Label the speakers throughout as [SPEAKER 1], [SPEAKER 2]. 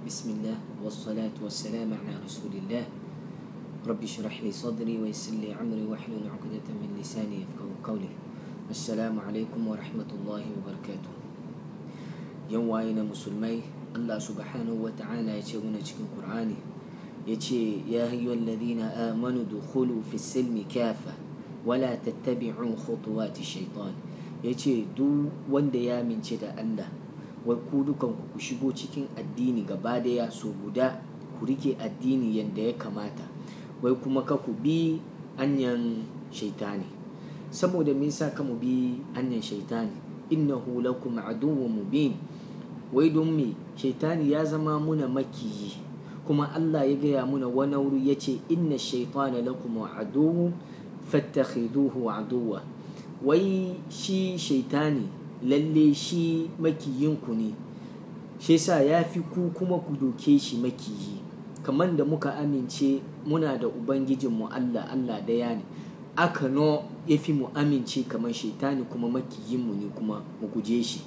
[SPEAKER 1] بسم الله والصلاة والسلام على رسول الله رب اشرح لي صدري ويسر لي عمري واحلل عقدة من لساني يفقهوا قولي السلام عليكم ورحمة الله وبركاته يوم واينا مسلمي الله سبحانه وتعالى يتشغلنا cikin Qur'ani yace ya ayyuhal ladina amanu dukhulu fi silmi kafa wala tattabi'u khutuwati shaitan yace duk wanda ya mince da Allah wai ku dukan ku ku shigo cikin addini gaba daya so guda ku rike addini yanda ya kamata wai kuma ka ku bi anyan shaitani saboda me yasa ka mu bi anyan shaitani innahu lakum aduwwun mubin wai don me shaitani ya zama muna makiyi kuma Allah ya gaya muna wani wuri ya ce inna shaitana lakum aduwwun fattakhiduhu aduwwa wai shi shaitani lalle shi makiyinku ne shi yasa ya fi ku kuma ku doke shi makiyi kamar da muka amince muna da ubangijinmu Allah Allah daya ne aka no ya fi mu amince kamar shaitani kuma makiyinmu ne kuma mu guje shi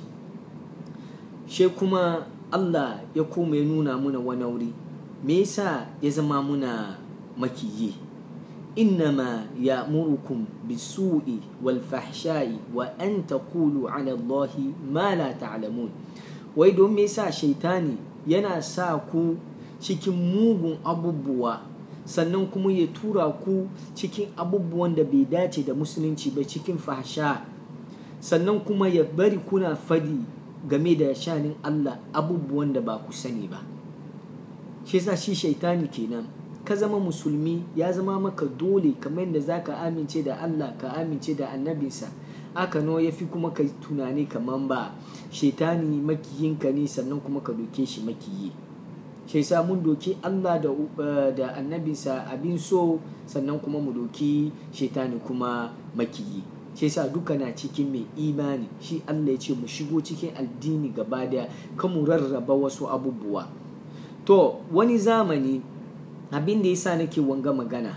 [SPEAKER 1] she kuma Allah ya koma ya nuna muna wani wuri me yasa ya zama muna makiyi إنما يأمركم بالسوء والفحشاء وأن تقولوا على الله ما لا تعلمون wai don me yasa shaitani yana sa ku cikin mugun abubuwa sannan kuma ya tura ku cikin abubuwan da bai dace da musulunci ba cikin fahsha sannan kuma ya bari kuna fadi game da shanin Allah abubuwan da ba ku sani ba shi yasa shi shaitani kenan ka zama musulmi ya zama maka dole kamar yadda za ka amince da Allah ka amince da annabinsa aka no ya fi kuma ka tunani kamar ba shaitani makiyinka ne sannan kuma ka doke shi makiyi shi sa mun doki Allah da, da annabinsa abin so sannan kuma mu doki shaitani kuma makiyi shi sa duka na cikin mai imani shi Allah ya ce mu shigo cikin addini gaba daya kan mu rarraba wasu abubuwa to wani zamani abin da yasa nake wanga magana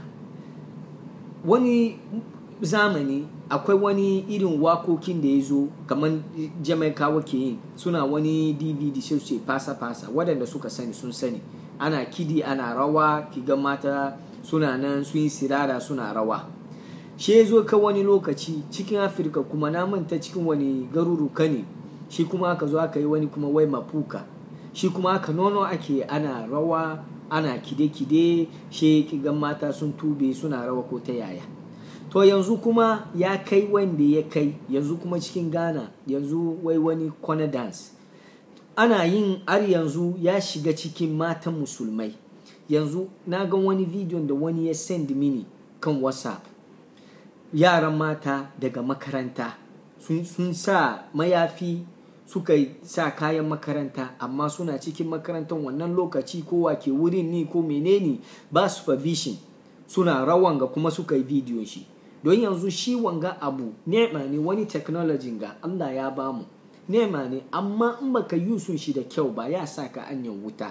[SPEAKER 1] wani zamani akwai wani irin wakokin da ya zo kamar jamaikawa ke yin suna wani dvd sai ce fasa-fasa waɗanda suka sani sun sani ana kidi ana rawa kiga mata suna nan sun yi sirara suna rawa shi ya zo ka wani lokaci cikin afirka kuma na manta cikin wani garuruka ne shi kuma aka zo aka yi wani kuma wai mafuka shi kuma aka nono ake ana rawa ana kide-kide she kigan mata sun tube suna rawa ko ta yaya to yanzu kuma ya kai wanda ya kai yanzu kuma cikin ghana yanzu wai wani kwana dance ana yin har yanzu ya shiga cikin matan musulmai yanzu na ga wani bidiyon da wani ya send mini kan whatsapp yaran mata daga makaranta sun sa mayafi suka sa kayan makaranta amma suna cikin makarantar wannan lokaci kowa ke wurin ni ko menene ba supervision suna rawan ga kuma suka yi bidiyon shi don yanzu shi wanga abu nema ne wani technology ga Allah ya bamu nema ne amma in baka yusun shi da kyau ba ya sa ka anyan wuta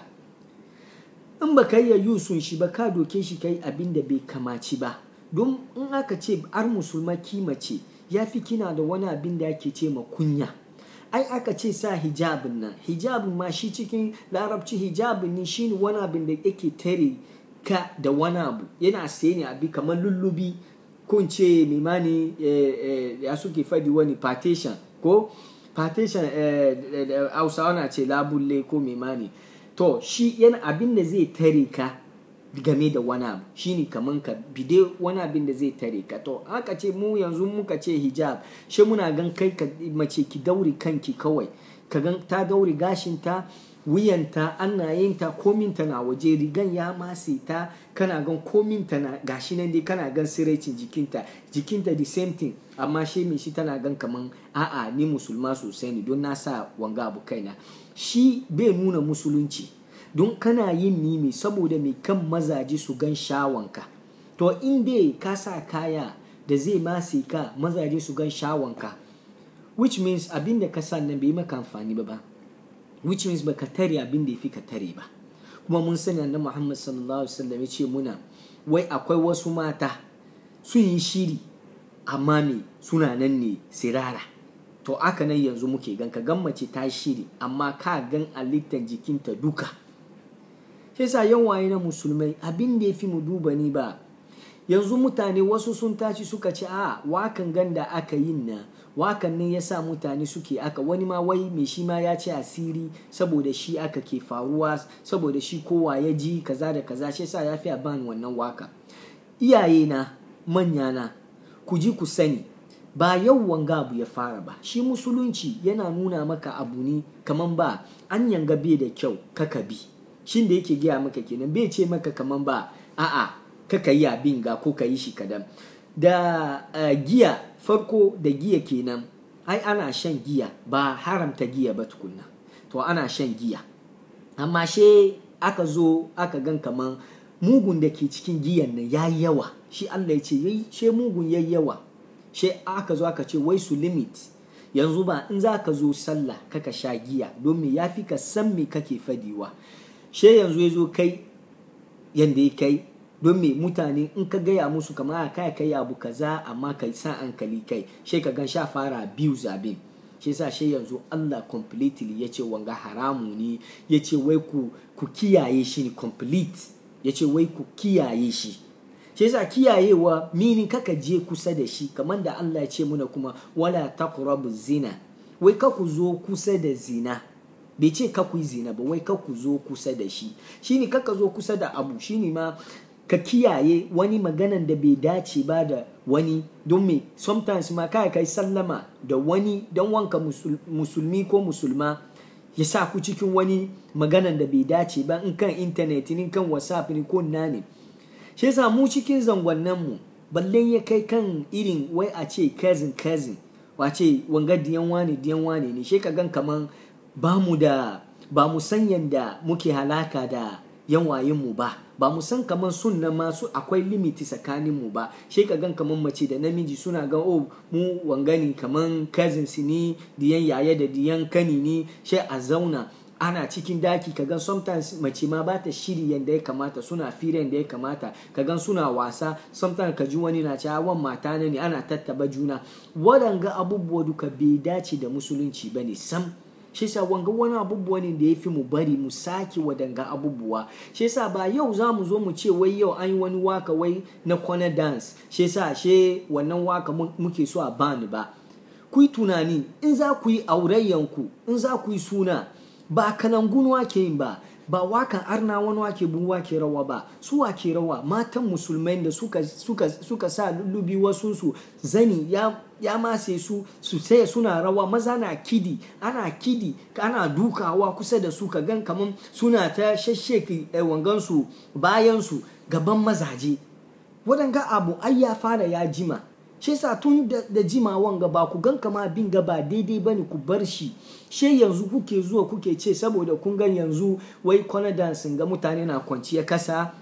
[SPEAKER 1] in baka yi yusun shi ba ka doke shi kai abin da bai kamaci ba don in aka ce ar musulma kimace ya fi kina da wani abin da ake ce ma kunya ai aka ce sa hijabin nan hijabin ma shi cikin larabci hijabin ne shine wani abin da yake tare ka da wani abu yana saye ne abi kamar lullubi ko in ce mimani ya suke fadi wani partition ko partition hausawa na ce labulle ko mimani to shi yana abin da zai tare ka game da wani abu shine kaman ka bide wani abin da zai tare ka to aka ce mu yanzu muka ce hijab shi muna gan kai ka mace ki dauri kanki kawai ka gan ta dauri gashinta wuyanta annayenta kominta na waje rigan ya mase ta kana gan kominta na gashi nan dai kana gan siraicin jikinta jikinta the same thing amma shi mai shi tana gan kaman a'a ni musulma sosai ne don na sa wanga abu kaina shi bai nuna musulunci don kana yin nimi saboda mai kan mazaje su gan shawanka to in dai ka sa kaya da zai mase ka mazaje su gan shawanka which means abin da ka sa nan bai maka amfani ba ba which means baka tare abin da ya fi ka tare ba kuma mun sani annabi Muhammad sallallahu alaihi wasallam ya ce muna wai akwai wasu mata sun yi shiri amma me suna nan ne sirara to aka nan yanzu muke gan ka gan mace ta shiri amma ka gan halittar jikinta duka shi yasa yan waye na musulmai abin da ya fi mu duba ni ba yanzu mutane wasu sun tashi suka ce a wakan ganda aka yin na wakan ne yasa mutane suke aka wani ma wai mai shi ma ya ce asiri saboda shi aka ke faruwa saboda shi kowa ya ji kaza da kaza shi yasa ya fi a bani wannan waka iyaye na manya na ku ji ku sani ba yau wanga abu ya fara ba shi musulunci yana nuna maka abu ne kaman ba an yanga bai da kyau kaka bi shin da yake gaya maka kenan bai ce maka kaman ba a'a kaka yi abin ga ko ka yi shi kadan da uh, giya farko da giya kenan ai ana shan giya ba haramta giya ba tukunna to ana shan giya amma she aka zo aka gan kaman mugun da ke cikin giyan nan ya yi yawa shi Allah ya ce she mugun ya yi yawa she aka zo aka ce wai su limit yanzu ba in za ka zo sallah kaka sha giya don me ya fi ka san me kake fadiwa she yanzu ya zo kai yanda ya kai don me mutane in ka gaya musu kamar a kai kai abu kaza amma kai sa hankali kai she ka gan sha fara biyu zabin shi yasa shi yanzu Allah completely ya ce wanga haramu ne ya ce wai ku ku kiyaye shi ne complete ya ce wai ku kiyaye shi shi yasa kiyayewa mini kaka je kusa da shi kamar da Allah ya ce muna kuma wala taqrabu zina wai ka ku zo kusa da zina bai ce ka ku yi zina ba wai ka ku zo kusa da shi shine kaka zo kusa da abu shine ma ka kiyaye wani maganan da bai dace ba da wani don me sometimes ma kai kai sallama da wani don wanka musulmi ko musulma ya sa ku cikin wani maganan da bai dace ba in kan internet in kan whatsapp ne ko na ne shi yasa mu cikin zangonnan mu ballen ya kai kan irin wai a ce cousin cousin wace wanga diyan wani diyan wani ne shi ka gan kaman ba mu da ba mu san yanda muke halaka da yan mu ba ba mu san kaman sunna masu akwai limiti tsakanin mu ba shi ka gan kaman mace da namiji suna ga oh mu wangani kaman cousins ne diyan yaya da diyan kani ne shi a zauna ana cikin daki ka gan sometimes mace ma ba ta shiri yadda ya kamata suna fira yadda ya kamata ka gan suna wasa sometimes ka ji wani na cewa wan mata ne ana tattaba juna waɗanga abubuwa duka bai dace da musulunci ba ne sam shi yasa wanga wani abubuwa ne da ya fi mu bari mu sake wadanga abubuwa shi yasa ba yau za mu zo mu ce wai yau an yi wani waka wai na kwana dance shi yasa she wannan waka muke so a bani ba ku yi tunani in za ku yi aurayyanku in za ku yi suna ba kanangun wake yin ba ba wakan arna wani wake bu wake rawa ba su wake rawa matan musulmai da suka, suka, suka sa lullubi wasu su zani ya, ya mase su su sai suna rawa maza na kidi ana kidi ana dukawa kusa da su ka gan kaman suna ta shashsheki eh, wangansu bayansu gaban mazaje waɗanga abu ai ya fara ya jima shi yasa tun da, da jimawan ga ba ku gan kama bin ga ba daidai ba ne ku bar shi she yanzu kuke zuwa kuke ce saboda kun gan yanzu wai kwana dansin ga mutane na kwanciya kasa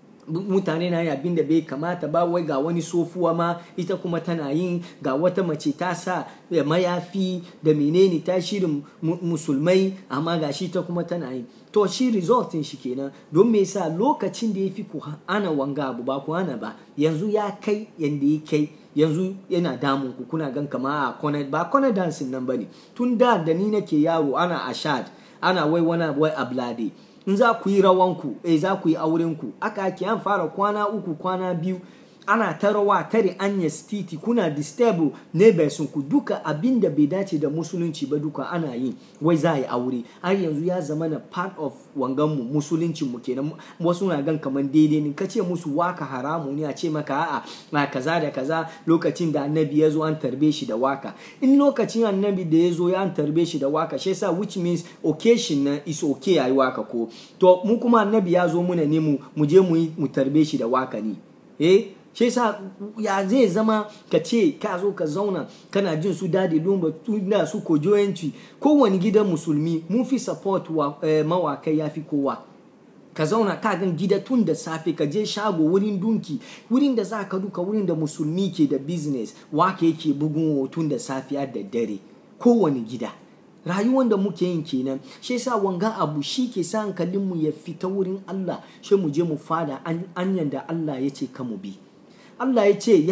[SPEAKER 1] mutane na yi abin da bai kamata ba wai ga wani sofuwa ma ita kuma tana yin ga wata mace ta sa mayafi da menene ta shirin musulmai amma ga shi ta kuma tana yi to shi resultin shi kenan don me yasa lokacin da ya fi ku ana wanga abu ba ku hana ba yanzu ya kai yanda ya kai yanzu yana damun ku kuna gan kama a kwana ba kwana dancing nan bane tun da da ni nake yaro ana ashad ana wai wani wai ablade in za ku yi rawanku eh za ku yi aurenku aka ake an fara kwana uku kwana biyu ana ta rawa tare anya titi kuna disturb neighbors ku duka abin da bai dace da musulunci ba duka ana yi wai za a yi aure har yanzu ya zama na part of wangan mu musuluncin mu kenan wasu na gan kaman daidai ne kace musu waka haramu ne a ce maka a'a na kaza da kaza lokacin da annabi ya zo an tarbe shi da waka in lokacin annabi da ya zo ya an tarbe shi da waka shi yasa which means occasion na is okay ayi waka ko to mu kuma annabi ya zo muna ne mu mu je mu mu tarbe shi da waka ne eh shi yasa ya zai zama ka ce ka zo ka zauna kana jin su dadi lumba tunda su kojoyanci kowane gidan musulmi mun fi support wa eh, mawakai ya fi kowa ka zauna ka gan gida tun da safe ka je shago wurin dunki wurin da za ka duka wurin da musulmi ke da business wake yake bugun hotun da safiya da dare kowane gida rayuwar da muke yin kenan shi yasa wanga abu shi ke sa hankalinmu ya fita wurin Allah shi mu je mu fada anyan da Allah ya ce ka mu bi Allah ya ce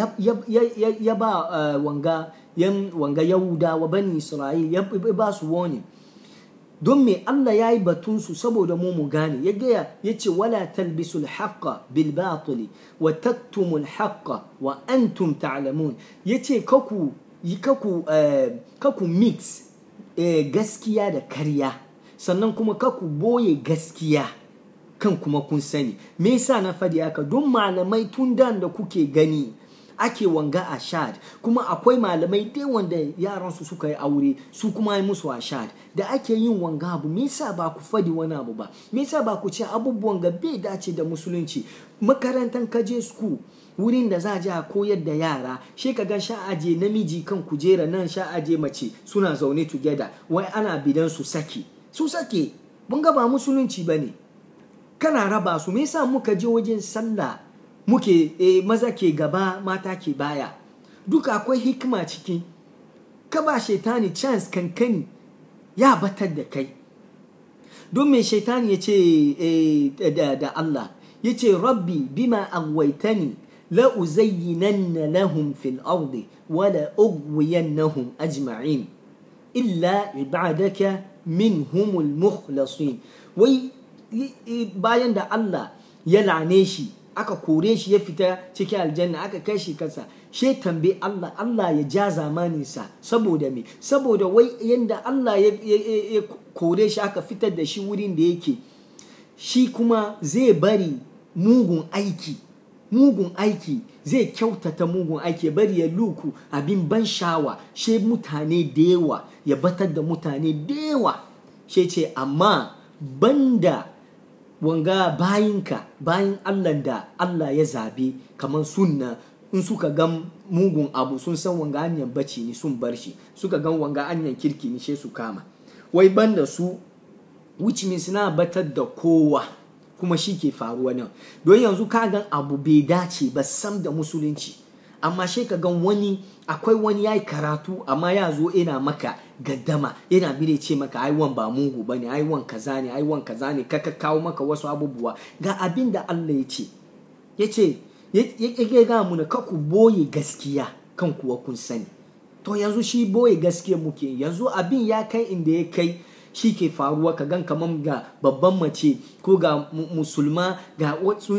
[SPEAKER 1] ya ba wanga yan wanga Yahuda wa bani Isra'il ya ba su warning don me Allah ya yi batunsu saboda mu mu gane ya gaya ya ce wala talbisul haqqa bil batili wa taktumul haqqa wa antum ta'lamun ya ce kaku kaku kaku mix gaskiya da karya sannan kuma kaku boye gaskiya kan kuma kun sani me yasa na fadi haka don malamai tun da kuke gani ake wanga ashad kuma akwai malamai dai wanda yaran su suka yi aure su kuma yi musu ashad da ake yin wanga abu me yasa ba ku fadi wani abu ba me yasa ba ku ce abubuwan ga bai dace da musulunci makarantar kaje school wurin da za a je a koyar da yara she ka ga sha aje namiji kan kujera nan sha aje mace suna zaune together wai ana bidan su sake su sake mun ga ba musulunci bane kana raba su me yasa muka je wajen sallah muke e, maza ke gaba mata ke baya duka akwai hikima ciki ka ba shaitani chance kankani ya batar da kai don me shaitani ya ce e, da, da Allah ya ce rabbi bima agwaitani la uzayyinanna lahum fil ardi wala ugwiyannahum ajma'in illa ibadaka minhumul mukhlasin wai bayan da Allah ya lane shi aka kore shi ya fita cikin aljanna aka kai shi kansa she tambaye Allah Allah ya ja zamaninsa saboda me saboda wai yanda Allah ya, kore shi aka fitar da shi wurin da yake shi kuma zai bari mugun aiki mugun aiki zai kyautata mugun aiki ya bari ya luku abin ban shawa she mutane da yawa ya batar da mutane da yawa she ce amma banda wanga bayinka bayin Allah da Allah ya zabe kamar sunna in suka gan mugun abu sun san wanga hanyar bacci ne sun bar shi suka gan wanga hanyar kirki ne she su kama wai banda su which means na batar da kowa kuma shi ke faruwa nan don yanzu ka gan abu bai dace ba sam da musulunci amma shi ka gan wani akwai wani ya yi karatu amma ya zo ina maka gaddama yana bire ce maka ai wan ba mugu bane ai wan kaza ne ai wan kaza ne ka kawo maka wasu abubuwa ga abin da Allah ya ce ya ce ya ga mu na ku boye gaskiya kan kuwa kun sani to yanzu shi boye gaskiya muke yanzu abin ya kai inda ya kai shi ke faruwa ka gan kamar ga babban mace ko ga musulma ga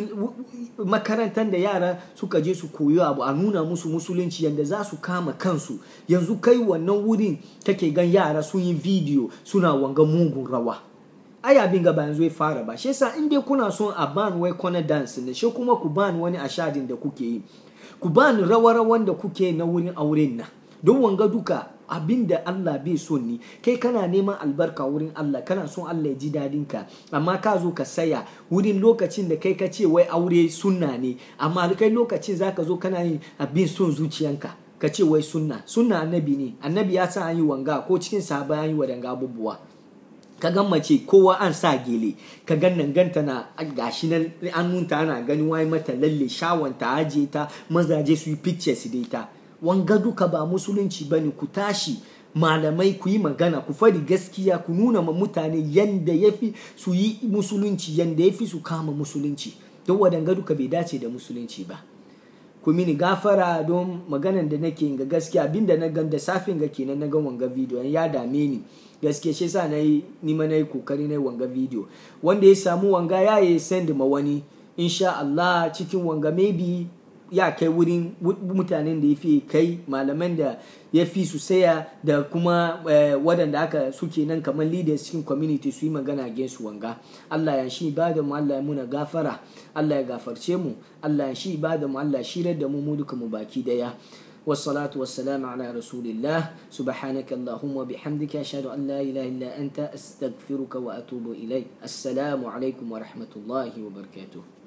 [SPEAKER 1] makarantar da yara suka je su koyo abu a nuna musu musulunci yadda za su kama kansu yanzu kai wannan wurin take gan yara sun yi bidiyo suna wanga mugun rawa ai abin ga ba yanzu ya fara ba shi yasa in dai kuna son a ban wai kwana dance ne shi kuma ku ban wani ashadin da kuke yi ku ban rawa-rawan da kuke na wurin auren nan don wanga duka abin da Allah bai so ni kai kana neman albarka wurin Allah kana son Allah ya ji dadin ka amma ka zo ka saya wurin lokacin da kai ka ce wai aure sunna ne amma kai lokacin zaka zo kana yin abin son zuciyanka ka ce wai sunna sunna annabi ne annabi ya sa an yi wanga ko cikin sahaba an yi wadanga abubuwa ka gan mace kowa an sa gele ka gan nan ganta na gashi nan an nunta ana gani wai mata lalle shawanta aje ta mazaje su yi pictures da ita wanga duka ba musulunci bane ku tashi malamai ku yi magana ku fadi gaskiya ku nuna ma mutane yanda ya fi su yi musulunci yanda ya fi su kama musulunci don wadanga duka bai dace da musulunci ba ku mini gafara don maganan da nake ga gaskiya abinda na gan da safin ga kenan na gan wanga video ya dame ni gaskiya shi yasa nayi ni ma nayi kokari nayi wanga video wanda ya samu wanga ya yi send ma wani insha Allah cikin wanga maybe ya kai wurin mutanen da ya fi kai malaman da ya fi su saya da kuma waɗanda aka suke nan kamar leaders cikin community su yi magana against wanga Allah ya shi ba da mu Allah ya muna gafara Allah ya gafarce mu Allah ya shi ba da mu Allah ya shirar da mu mu duka mu baki daya والصلاة والسلام على رسول الله سبحانك اللهم وبحمدك أشهد أن لا إله إلا أنت أستغفرك وأتوب إليك السلام عليكم ورحمة الله وبركاته